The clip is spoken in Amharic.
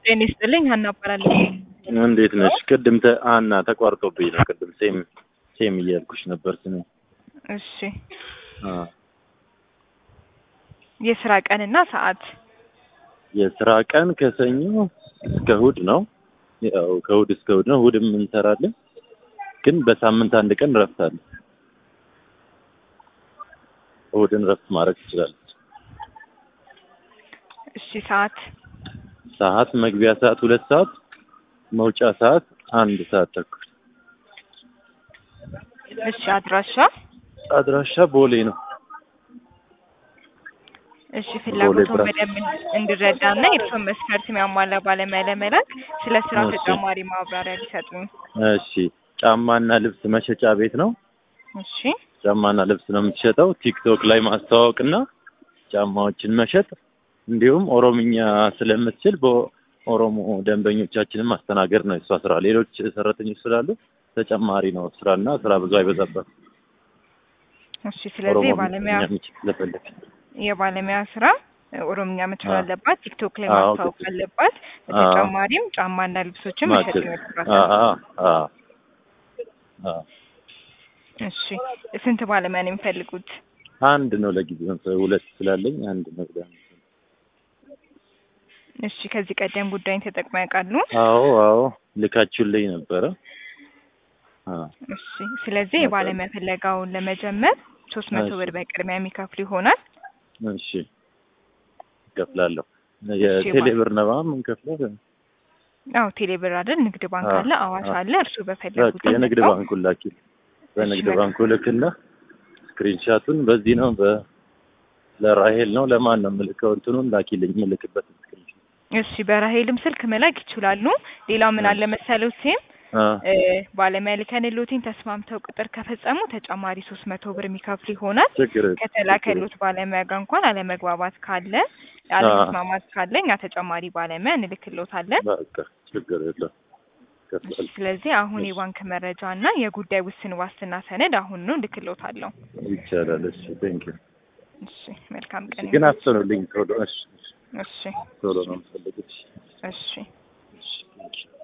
ጤና ይስጥልኝ ሀና እባላለሁ። እንዴት ነሽ? ቅድም ተ አና ተቋርጦብኝ ነው። ቅድም ሴም ሴም እያልኩሽ ነበር ስሜ። እሺ አ የስራ ቀንና ሰዓት የስራ ቀን ከሰኞ እስከ እሑድ ነው። ያው ከእሑድ እስከ እሑድ ነው። እሑድም እንሰራለን፣ ግን በሳምንት አንድ ቀን እረፍት አለ። እሑድን እረፍት ማድረግ ትችላለች። እሺ ሰዓት ሰዓት መግቢያ ሰዓት ሁለት ሰዓት መውጫ ሰዓት አንድ ሰዓት ተኩል። እሺ አድራሻ አድራሻ ቦሌ ነው። እሺ ፍላጎቱን ብራንች። በደንብ እንድረዳና የእርስዎን መስፈርት የሚያሟላ ባለሙያ ለመላክ ስለ ስራው እሺ። ተጨማሪ ማብራሪያ ሊሰጡኝ። እሺ ጫማና ልብስ መሸጫ ቤት ነው። እሺ ጫማና ልብስ ነው የምትሸጠው። ቲክቶክ ላይ ማስተዋወቅና ጫማዎችን መሸጥ እንዲሁም ኦሮምኛ ስለምትችል በኦሮሞ ደንበኞቻችንን ማስተናገድ ነው የሷ ስራ። ሌሎች ሰራተኞች ስላሉ ተጨማሪ ነው ስራና ስራ ብዙ አይበዛበት። እሺ ስለዚህ የባለሙያ የሚችል ስለፈለግ የባለሙያ ስራ ኦሮምኛ መቻል አዎ። አለባት፣ ቲክቶክ ላይ አዎ፣ ማስታወቅ ግድ- አለባት። አዎ። በተጨማሪም ጫማና ልብሶችን መሸጥ ማቸት ይኖርባታል። እሺ እሺ ስንት ባለሙያ ነው የሚፈልጉት? አንድ ነው ለጊዜው ሁለት ስላለኝ አንድ ነው ብላ እሺ ከዚህ ቀደም ጉዳይን ተጠቅመው ያውቃሉ? አዎ አዎ ልካችሁልኝ ነበረ አ እሺ ስለዚህ የባለሙያ ፍለጋውን ለመጀመር ሶስት መቶ እሺ። ብር በቅድሚያ የሚከፍሉ ይሆናል። እሺ እከፍላለሁ የቴሌ ብር ነው የምንከፍለው አዎ ቴሌ ብር አይደል? ንግድ ባንክ አዎ፣ አለ፣ አዋሽ አዎ። አለ። እርሱ በፈለጉት በቃ የንግድ ይመጣው። ባንኩን ላኪ በንግድ እሺ፣ ባንኩ ልክና ስክሪንሻቱን በዚህ ነው በ ለራሄል ነው ለማን ነው የምልከው እንትኑን ላኪልኝ የምልክበት ስክሪንሻት እሺ በራሄልም ስልክ መላክ ይችላሉ። ሌላው ምን አለ መሰለው ሲም አ እ ባለሙያ ልከንሎትን ተስማምተው ቅጥር ከፈጸሙ ተጨማሪ ሶስት መቶ ብር የሚከፍሉ ይሆናል። ችግር ከተላከሉት ባለሙያ ጋር እንኳን አለመግባባት ካለ አለመስማማት ካለ እኛ ተጨማሪ ባለሙያ እንልክሎታለን። በቃ ችግር የለም ከፍላለሁ ስለዚህ አሁን የባንክ መረጃ እና የጉዳይ ውስን ዋስትና ሰነድ አሁን ነው ልክሎታለሁ። ይቻላል እሺ ቴንክ ዩ እሺ መልካም ቀን ግን ይሁን። አፍጥኑልኝ ቶሎ እሺ እሺ ቶሎ ነው የምፈልገው እሺ እሺ ቴንክ ዩ